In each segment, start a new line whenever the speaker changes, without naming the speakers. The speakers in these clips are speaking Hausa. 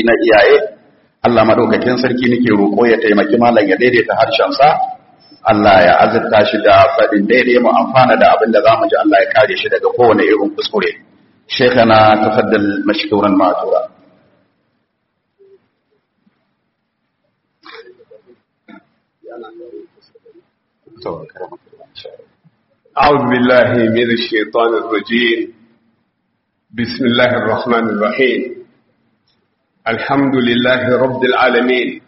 na iyaye Allah madaukakin sarki nake roƙo ya taimaki malam ya daidaita harshen sa Allah ya azurta shi da faɗin daidai mu amfana da abin da zamu ji Allah ya kare shi daga kowane irin kuskure shekana tafaddal mashkuran ma'tura
أعوذ بالله من الشيطان الرجيم بسم الله الرحمن الرحيم الحمد لله رب العالمين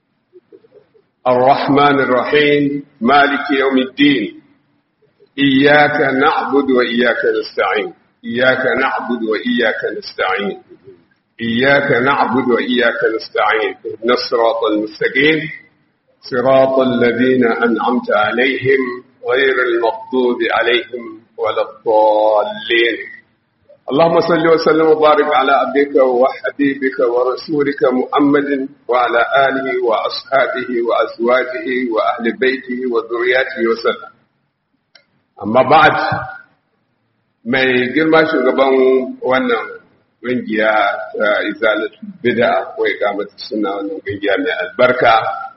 الرحمن الرحيم مالك يوم الدين إياك نعبد وإياك نستعين إياك نعبد وإياك نستعين إياك نعبد وإياك نستعين اهدنا الصراط المستقيم صراط الذين أنعمت عليهم غير المغضوب عليهم ولا الضالين اللهم صل وسلم وبارك على عبدك وحبيبك ورسولك محمد وعلى آله وأصحابه وأزواجه وأهل بيته وذرياته وسلم أما بعد mai girma shugaban wannan ƙungiya ta izalatu bida ko ikamata suna wannan ƙungiya mai albarka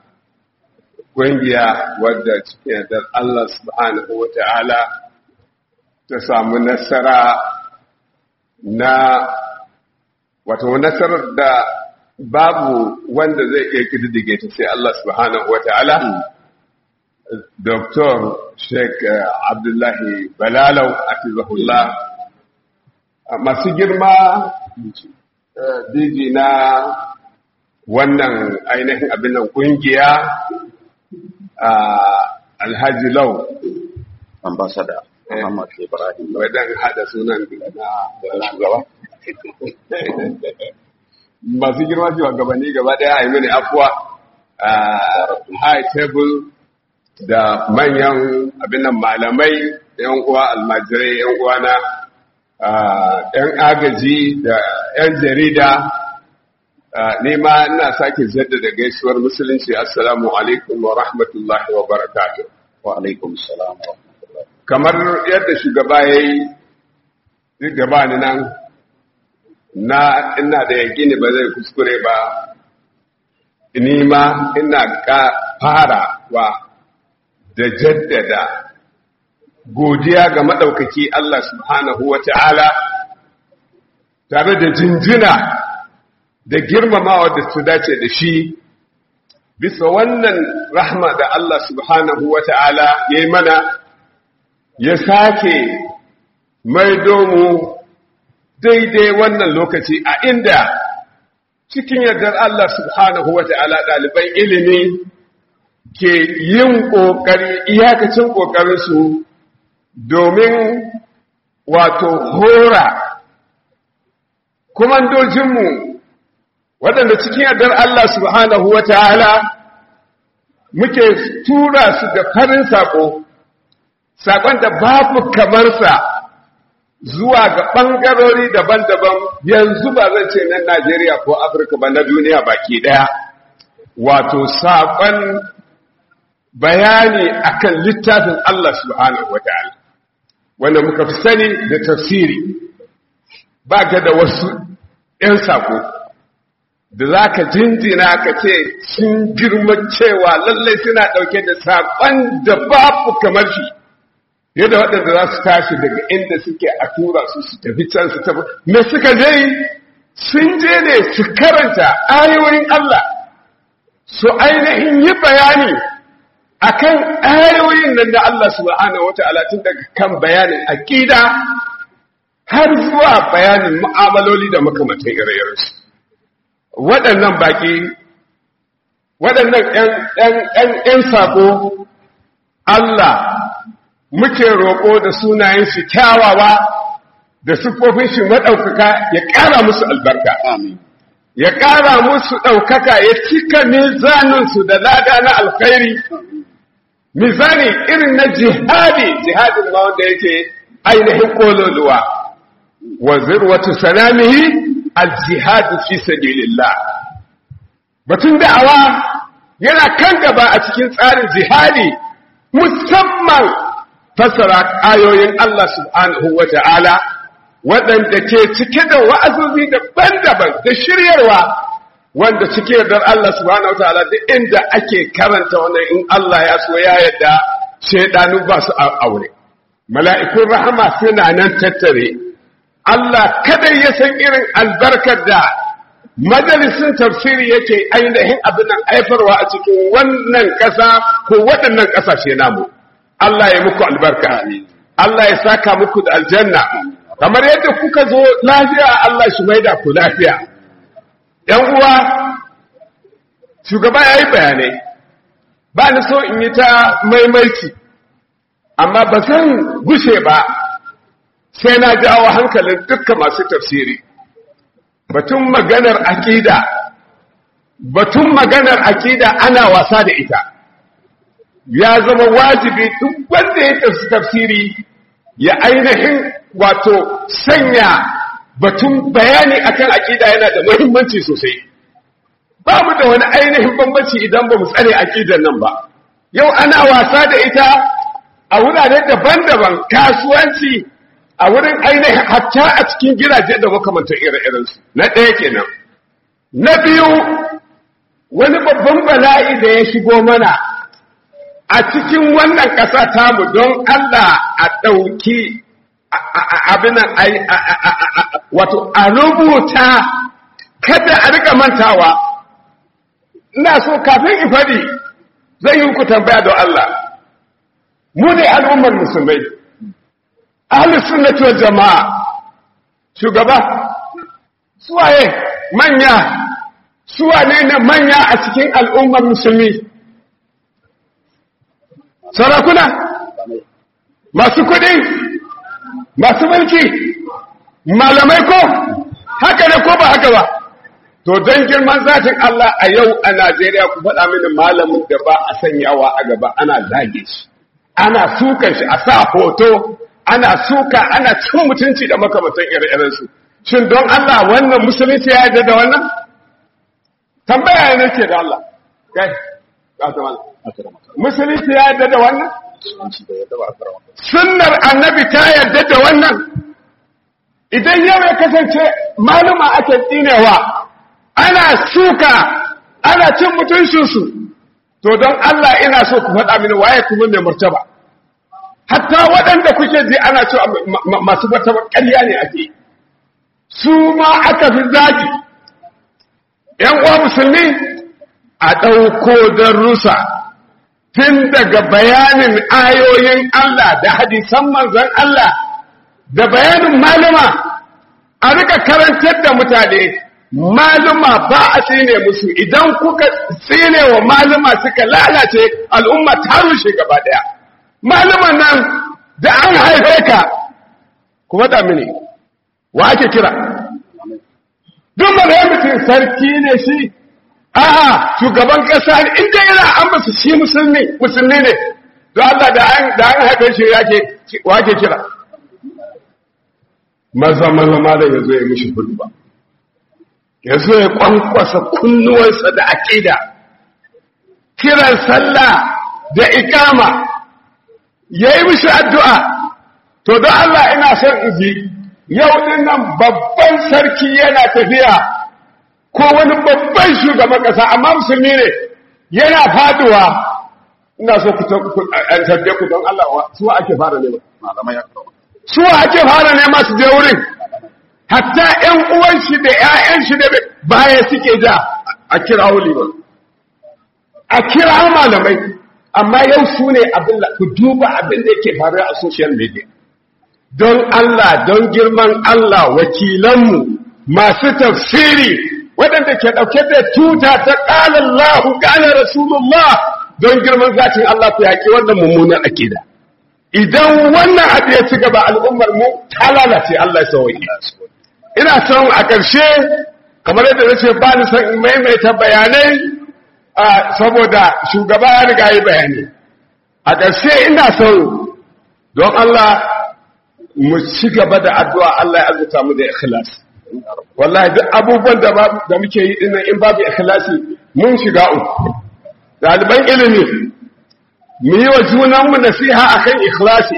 ƙungiya wadda cikin yardar Allah subhanahu wa ta'ala ta samu nasara na wato nasarar da babu wanda zai iya kididdige ta sai Allah subhanahu wa ta'ala Dr. Sheikh Abdullahi Balalau Atizahullah masu girma diji na wannan ainihin abin nan kungiya Alhaji Lau
ambassador Muhammad Ibrahim
wadan hada sunan na shugaba masu girma shugabanni gaba daya a yi mini afuwa high table da manyan abinan malamai yan uwa almajirai yan uwa na yan agaji da yan jarida nema ina sake jaddada gaisuwar musulunci assalamu alaikum wa rahmatullahi wa barakatuh
wa alaikum salam wa rahmatullahi
kamar yadda shugaba ya yi gaba ni nan na ina da yakini ba zai kuskure ba nima ina ka fara wa da jaddada godiya ga maɗaukaki Allah subhanahu wa ta'ala tare da jinjina da girmamawa da su dace da shi bisa wannan rahma da Allah subhanahu wa ta'ala ya yi mana ya sake maido mu daidai wannan lokaci a inda cikin yardar Allah subhanahu wa ta'ala ɗaliban ilimi ke yin ƙoƙari iyakacin ƙoƙarinsu domin wato hora kumandojinmu waɗanda cikin yardar Allah subhanahu wa ta'ala muke tura su da farin saƙo, saƙon da babu kamarsa zuwa ga ɓangarori daban-daban yanzu ba zan ce na Najeriya ko Afirka ba na duniya baki ɗaya, wato saƙon bayani akan littafin Allah subhanahu wa ta'ala, wanda muka fi sani da tafsiri, ba ga da wasu ‘yan saƙo. da za ka jinjina ka ce sun girma cewa lallai suna ɗauke da saƙon da babu kamar shi yadda waɗanda za su tashi daga inda suke a tura su su tafi can su tafi me suka je sun je ne su karanta ayoyin Allah su ainihin yi bayani akan ayoyin nan da Allah subhanahu wata'ala tun daga kan bayanin aƙida har zuwa bayanin mu'amaloli da makamantan ire-irensu waɗannan baƙi waɗannan ‘yan saƙo Allah muke roƙo da sunayen shi kyawawa da siffofin shi maɗaukaka ya ƙara musu albarka. Ya ƙara musu ɗaukaka ya cika mizaninsu da lada na alkhairi, mizani irin na jihadi, jihadin ma wanda yake ainihin ƙololuwa, wa zirwatu salamihi aljihadu fi sabilillah batun da'awa yana kan gaba a cikin tsarin jihadi musamman fassara ayoyin Allah subhanahu wata'ala waɗanda ke cike da wa'azozi daban-daban da shiryarwa wanda cikin yardar Allah subhanahu wataala duk inda ake karanta wannan in Allah ya so ya yarda shaidanu ba su aure mala'ikun rahama suna nan tattare Allah kadai ya san irin albarkar da majalisun tafsiri yake ainihin abin nan aifarwa a cikin wannan ƙasa ko waɗannan ƙasashe namu Allah ya muku albarka Allah ya saka muku da aljanna kamar yadda kuka zo lafiya Allah shi maida ku lafiya ‘yan uwa shugaba ya yi bayanai ba ni so in yi ta maimaici amma ba zan gushe ba sai na jawo hankalin dukkan masu tafsiri batun maganar akida batun maganar akida ana wasa da ita ya zama wajibi duk wanda ya tafsi tafsiri ya ainihin wato sanya batun bayani akan akida yana da muhimmanci sosai ba mu da wani ainihin bambanci idan ba mu tsare akidan nan ba yau ana wasa da ita a wurare daban-daban kasuwanci a wurin ainihin hatta a cikin gidaje da makamantar ire-irensu na ɗaya kenan na biyu wani babban bala'i da ya shigo mana a cikin wannan ƙasa tamu don Allah a ɗauki abinan wato a rubuta kada a rika mantawa ina so kafin in faɗi zai yi ku tambaya don Allah mu ne al'ummar musulmai ahlus sunnati wal jama'a shugaba suwaye manya suwane ne manya a cikin al'ummar musulmi sarakuna masu kuɗi masu mulki malamai ko haka ne ko ba haka ba to don girman zatin Allah a yau a Najeriya ku faɗa mini malamin da ba a sanyawa a gaba ana zage shi ana sukan shi a sa hoto ana suka ana cin mutunci da makamantan ire su shin don Allah wannan musulunci ya yarda da wannan tambaya ne ce da Allah kai ka ta mallam musulunci ya yarda da wannan sunnar annabi ta yarda da wannan idan yau ya kasance maluma ake tsinewa ana suka ana cin mutuncinsu to don Allah ina so ku faɗa mini waye kuma mai martaba hatta waɗanda kuke ji ana cewa masu martaba ƙarya ne ake su ma aka fi zagi ‘yan uwa musulmi a ɗauko darussa tun daga bayanin ayoyin Allah da hadisan manzon Allah da bayanin maluma a rika karantar da mutane maluma ba a tsine musu idan kuka tsine wa maluma suka lalace al'umma ta rushe gaba daya maluman nan da an haife ka kuma da mini wa ake kira duk mana mutum sarki ne shi a'a shugaban kasa ne inda yana an basu shi musulmi musulmi ne don Allah da an da an haife shi yake wa ake kira maza maza malam yazo ya mishi hulba ya zo ya kwankwasa kunnuwansa da aƙida kiran sallah da ikama ya yi mishi addu'a to don Allah ina son izi yau din nan babban sarki yana tafiya ko wani babban shugaban ƙasa amma musulmi ne yana faduwa ina so ku tabbe ku don Allah suwa ake fara nema suwa ake fara nema su je wurin hatta ‘yan uwan shi da ‘ya'yan shi da baya suke ja a kira liman a kira malamai amma yau su ne abin da ku duba abin da yake faru a social media don Allah don girman Allah wakilanmu masu tafsiri waɗanda ke ɗauke da tuta ta ƙalar lahu ƙalar rasulullah don girman zatin Allah ku yaƙi wannan mummunan akida idan wannan abu ya ci gaba al'ummar mu ta lalace Allah ya sauwaƙi ina son a ƙarshe kamar yadda na ce ba ni son in maimaita bayanai saboda shugaba ya riga yi bayani a ƙarshe ina son don Allah mu ci gaba da addu'a Allah ya azuta mu da ikhlas wallahi duk abubuwan da da muke yi dinnan in babu ikhlasi mun shiga uku ɗaliban ilimi mu yi wa junanmu nasiha akan ikhlasi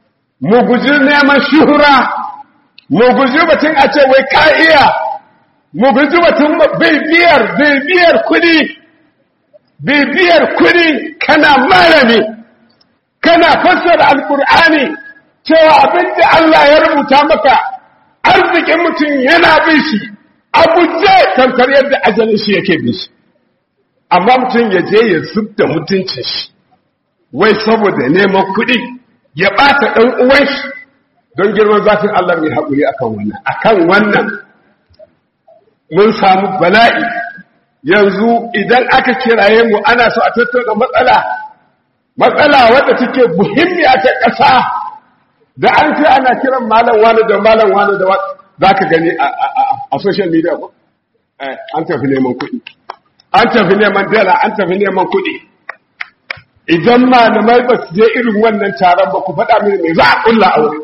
mu guji neman shuhura mu guji batun a ce wai ka iya mu guji batun bibiyar bibiyar kudi bibiyar kudi kana malami kana fassara alkur'ani cewa abinda Allah ya rubuta maka arzikin mutum yana bin shi abuje tamkar yadda ajalin shi yake bin shi amma mutum ya je ya zub da mutuncin shi wai saboda neman kuɗi ya ɓata ɗan uwan shi don girman zafin Allah mai haƙuri akan wannan akan wannan mun samu bala'i yanzu idan aka kiraye mu ana so a tattauna matsala matsala wadda take muhimmi a ƙasa da an ce ana kiran malam wani da malam wani da za ka gani a social media ba an tafi neman kuɗi an tafi neman dala an tafi neman kuɗi idan malamai ba su je irin wannan taron ba ku faɗa mini me za a ƙulla aure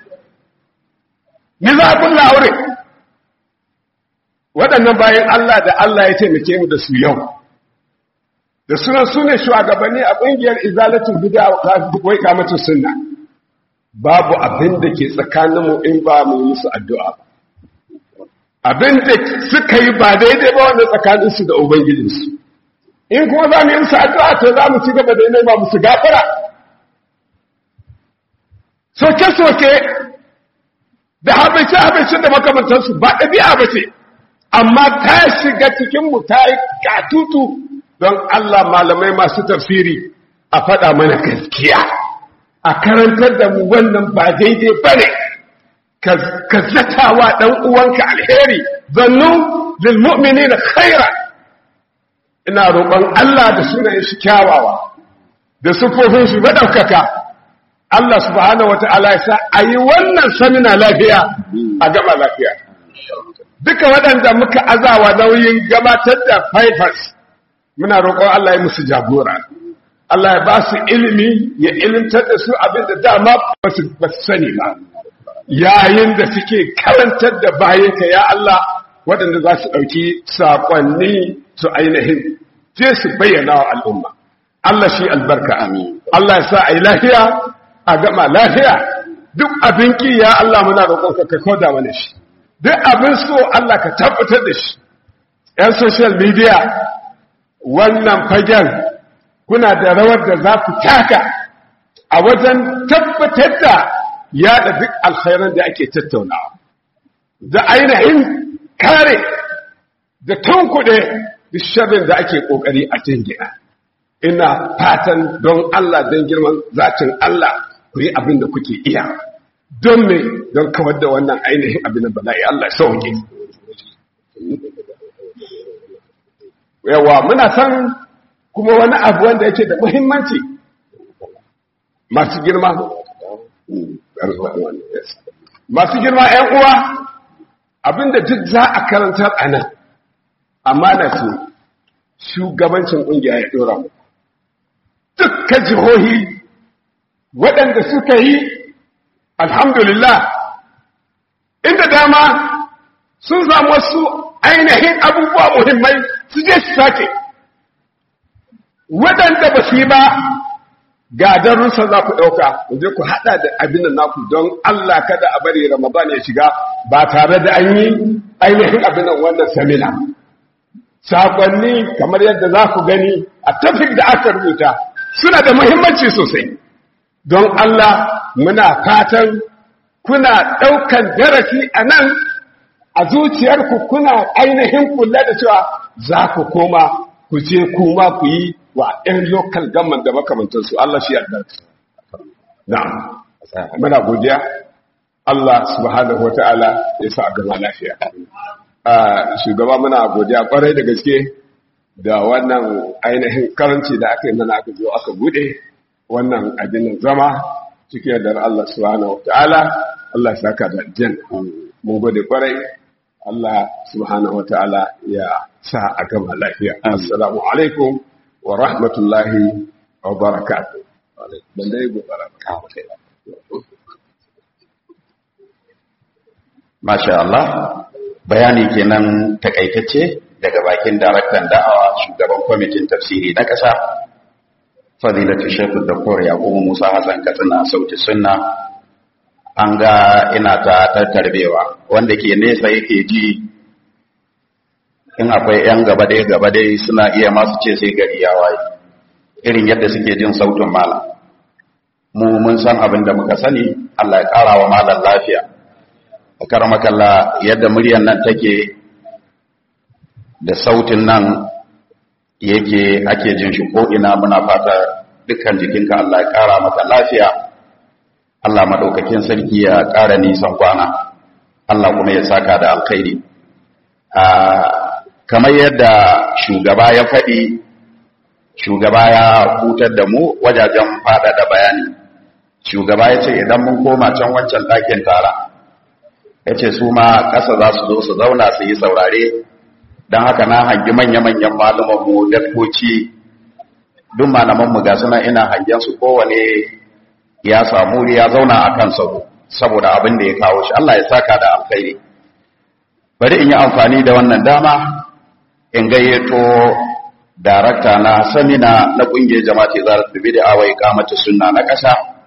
me za a ƙulla aure waɗannan bayan Allah da Allah ya taimake mu da su yau da sunan su ne shugabanni a ƙungiyar izalatul bid'a wai kamatu sunna babu abin da ke tsakaninmu in ba mu musu addu'a ba abin da suka yi ba daidai ba wanda tsakaninsu da ubangijinsu in kuma za mu yi musu addu'a to za mu ci gaba da nema musu gafara soke-soke da habaice-habaicin da makamantarsu ba ɗabi'a ba ce amma ta shiga cikinmu ta yi katutu don Allah malamai masu tafsiri a faɗa mana gaskiya a karantar da mu wannan ba daidai ba ne ka zatawa ɗan uwanka alheri zannu lilmu'mini na khaira ina roƙon Allah da sunayen shi kyawawa da sufofin shi maɗaukaka Allah subhanahu wa ta'ala ya sa a yi wannan samina lafiya a gaba lafiya duka waɗanda muka azawa nauyin gabatar da fifers muna roƙon Allah ya musu jagora Allah ya ba su ilimi ya ilimtar da su abin da dama ba su sani ba yayin da suke karantar da bayanka ya Allah waɗanda za su ɗauki saƙonni su ainihin je su bayyana wa al'umma Allah shi albarka amin Allah ya sa a yi lafiya a gama lafiya duk abin ki ya Allah muna roƙonka ka koda mana shi duk abin so Allah ka tabbatar da shi ‘yan social media wannan fagen kuna da rawar da za ku taka a wajen tabbatar da yada duk alkhairan da ake tattaunawa da ainihin kare da tunkuɗe duk sharrin da ake ƙoƙari a jingina ina fatan don Allah don girman zatin Allah ku yi abin da kuke iya don me don kawar da wannan ainihin abin da bala'i Allah sauke yawa muna san kuma wani abu wanda yake da muhimmanci masu girma masu girma ‘yan uwa abinda duk za a karantar a nan amana ce shugabancin ƙungiya ya ɗora mu dukkan jihohi waɗanda suka yi alhamdulillah inda dama sun samu wasu ainihin abubuwa muhimmai su je su sake waɗanda ba su yi ba ga darussa za ku ɗauka ku je ku haɗa da abin naku don Allah kada a bari Ramadan ya shiga ba tare da an yi ainihin abin wannan samina sakonni kamar yadda za ku gani a tafik da aka rubuta suna da muhimmanci sosai don Allah muna fatan kuna ɗaukan darasi a nan a zuciyarku kuna ainihin kula da cewa za ku koma ku je kuma ku yi wa ‘yan lokal gamman da makamantarsu Allah shi yadda. Na'am, muna godiya, Allah subhanahu wa ta'ala ya sa a gama lafiya. Shugaba muna godiya kwarai da gaske da wannan ainihin karanci da aka yi mana aka zo aka bude wannan abinin zama cikin yadda Allah subhanahu wa ta'ala Allah ya saka da jan. Mun gode kwarai, Allah subhanahu wa ta'ala ya sa a gama lafiya. Assalamu alaikum. wa rahmatullahi wa barakatu ban dai gobara
Masha Allah bayani kenan takaitacce daga bakin daraktan da'awa shugaban kwamitin tafsiri na ƙasa fadilatu shekul doktor yakubu musa hassan katsina sauti sunna an ga ina ta tattarbewa wanda ke nesa yake ji in akwai 'yan gaba dai gaba dai suna iya masu ce sai gari ya waye irin yadda suke jin sautin malam mu mun san abin da muka sani Allah ya ƙara wa malam lafiya a karamakalla yadda muryan nan take da sautin nan yake ake jin shi ko'ina muna fata dukkan jikinka Allah ya ƙara maka lafiya Allah maɗaukakin sarki ya ƙara nisan kwana Allah kuma ya saka da alkhairi kamar yadda shugaba ya faɗi shugaba ya hutar da mu wajajen faɗaɗa bayani shugaba ya ce idan mun koma can wancan ɗakin tara ya ce su ma ƙasa za su zo su zauna su yi saurare don haka na hangi manya-manyan malumanmu daktoci duk malamanmu ga suna ina hangen su kowane ya samu ya zauna a kan sauro saboda abin da ya kawo shi Allah ya saka da alkhairi bari in yi amfani da wannan dama in gayyato darakta na samina na ƙungiyar jama'ati zarar da bid'a wa iqamatu sunna na ƙasa